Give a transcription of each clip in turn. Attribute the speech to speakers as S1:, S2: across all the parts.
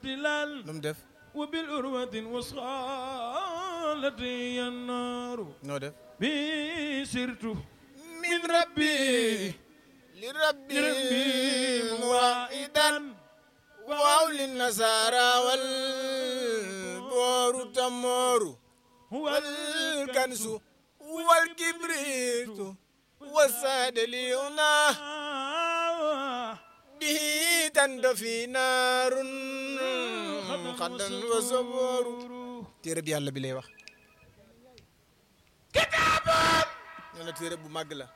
S1: tilal
S2: lu mu def
S1: wa bil urwatin wasxalati yannaaru
S2: noo def
S1: bi sirtu
S2: min rabbi li rabbi
S1: rabbi
S2: muwaidan waaw li nasara wal booru tamooru wal kansu wal kibritu wasaade liuna bihi tando fi naarun xaddan wa sobooru téere bi yàlla bi lay wax kitaabun nee na téere bu màgg la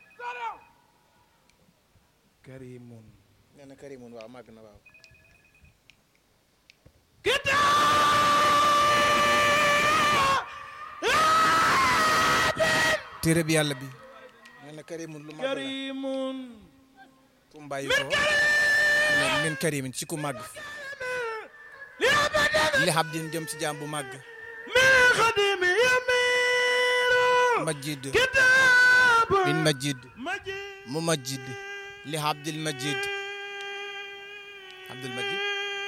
S1: karimun
S2: nee na karimun waaw màgg na waaw téere bi yàlla bi nee na karimun lu màgg la
S1: karimun
S2: fu mu bàyyi ko min karimin ci ku màgg li habdin jëm ci jaam bu màgg
S1: min xadimi yamiru
S2: majid
S1: kitabun
S2: min majid
S1: majid
S2: mu majid li habdil majid abdul majid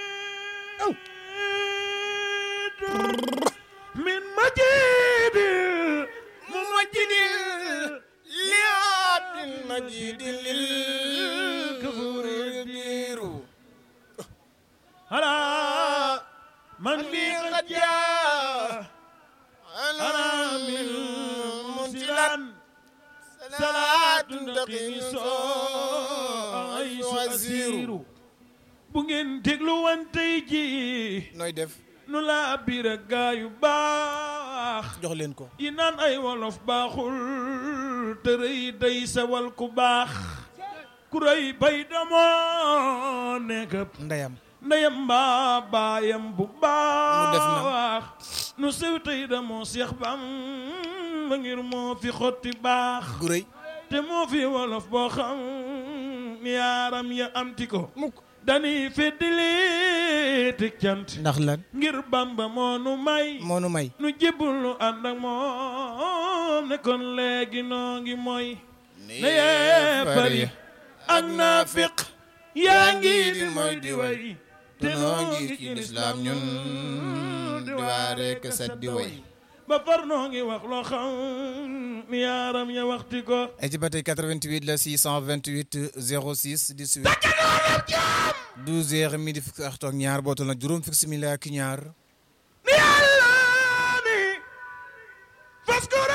S1: min majid
S2: mu majidil li habdil majid lil kafuri diiru
S1: ala man bi qad jaa
S2: ana min munsilan
S1: munsilan
S2: salaatun
S1: salaatun
S2: taqini
S1: taqini
S2: soo
S1: aysu
S2: wasiiru
S1: asiru bu ngeen déglu wantey ji
S2: nooy def
S1: nu laa bira gaayu baax
S2: jox leen ko
S1: yi naan ay wolof baaxul te rëy day sewal ku baax ku rëy bay damoo nekk
S2: ndeyam
S1: ndeyam mbaa baayam bu
S2: def na.
S1: baax nu sew tey damoo seex bam ba ngir moo fi xotti baax
S2: gu rëy
S1: te moo fi wolof boo xam yaaram ya amti ko
S2: mukk
S1: dañuy feddili tig cant
S2: ndax lan
S1: ngir bamba moo nu may
S2: moo nu may
S1: nu jébbul nu ànd ak moom ne kon léegi noo ngi mooy ne yee bari ak naafiq yaa ngi di mooy di way te noo ngi ci lislaam ñun di waare ka set di way ba far noo ngi wax loo xam yaaram ya waxti ko
S2: ay ci ba tey 88 la 628 06 18 12 heures midi fukki waxtu ak ñaar bootal na juróom fukki simili ak ñaar
S1: ni yàlla ni faskura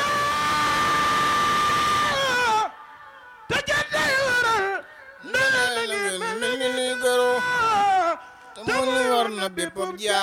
S1: te jënday waral
S2: mel ni ni goro te mu ni war na bépp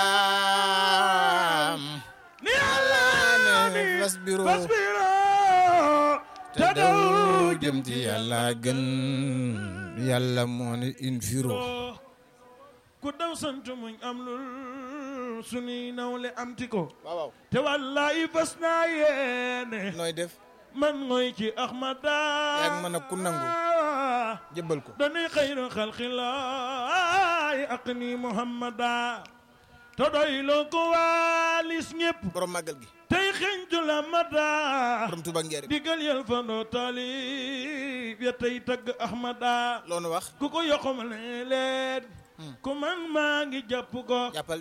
S2: jaam
S1: ni yàlla ni
S2: fas biro
S1: fasbiro
S2: te daw jëm ci yàlla gën yàlla moo ne infiro
S1: ku daw sant muñ am lul sunuy nawle amti ko
S2: waaw waaw
S1: te wallahi fas naa yéene
S2: nooy def
S1: man ngoy ci ahmada
S2: yaa ngi mën a ku nangu jëbbal ko
S1: dañuy xayru xalqilaay ak ni muhammada te doy loo ko waalis ñépp
S2: borom màggal gi
S1: tey xeñtu la mada
S2: borom tuba ngeer
S1: digal yel fandoo taalib ya tey tagg ahmada
S2: loonu wax
S1: ku ko yoxam ne leen ku man maa ngi jàpp ko
S2: jàppal